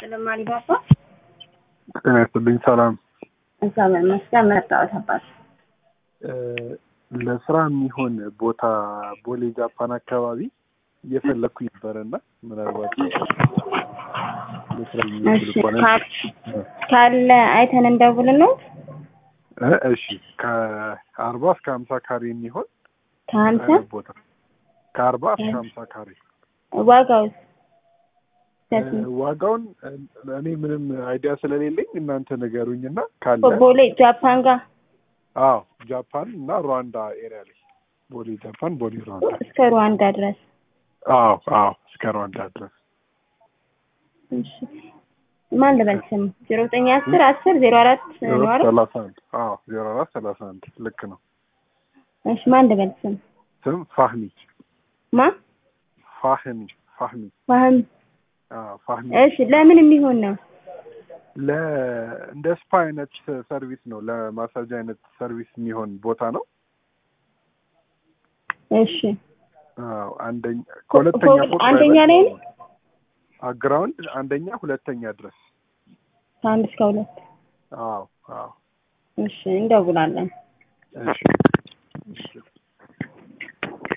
ይስጥልኝ አሊባባ። ጤና ይስጥልኝ። ሰላም። እግዚአብሔር ይመስገን። መጣሁት አባት ለስራ የሚሆን ቦታ ቦሌ ጃፓን አካባቢ እየፈለግኩ ነበረ እና ምናልባት ለስራ የሚሆን እሺ፣ ከሆነ ካ- ካለ አይተን እንደውል ነው። እ እሺ ከአርባ እስከ ሀምሳ ካሬ የሚሆን ከሀምሳ እ ቦታ ከአርባ እስከ ሀምሳ ካሬ ዋጋውስ እ ዋጋውን እ እኔ ምንም አይዲያ ስለሌለኝ እናንተ ንገሩኝ እና ካለ ቦሌ ጃፓን ጋር አዎ ጃፓን እና ሩዋንዳ ኤሪያ ላይ ቦሌ ጃፓን ቦሌ ሩዋንዳ እስከ ሩዋንዳ ድረስ አዎ አዎ እስከ ሩዋንዳ ድረስ እሺ። ማን ልበል ስም ዜሮ ዘጠኝ አስር አስር ዜሮ አራት ዜሮ ነው አይደል? ሰላሳ አንድ አዎ ዜሮ አራት ሰላሳ አንድ ልክ ነው እሺ ማን ልበል ስም ስም ፋህሚ ማ ፋህሚ ፋህሚ ዋህም አዎ ፋህሚ እሺ ለምን የሚሆን ነው? ለ እንደ ስፓ አይነት ሰርቪስ ነው ለማሳጅ አይነት ሰርቪስ የሚሆን ቦታ ነው እሺ አዎ አንደኛ ከሁለተኛ ፎቅ ፎቅ አንደኛ ላይ ነው? ግራውንድ አንደኛ ሁለተኛ ድረስ ከአንድ እስከ ሁለት አዎ አዎ እሺ እንደውላለን። እሺ እሺ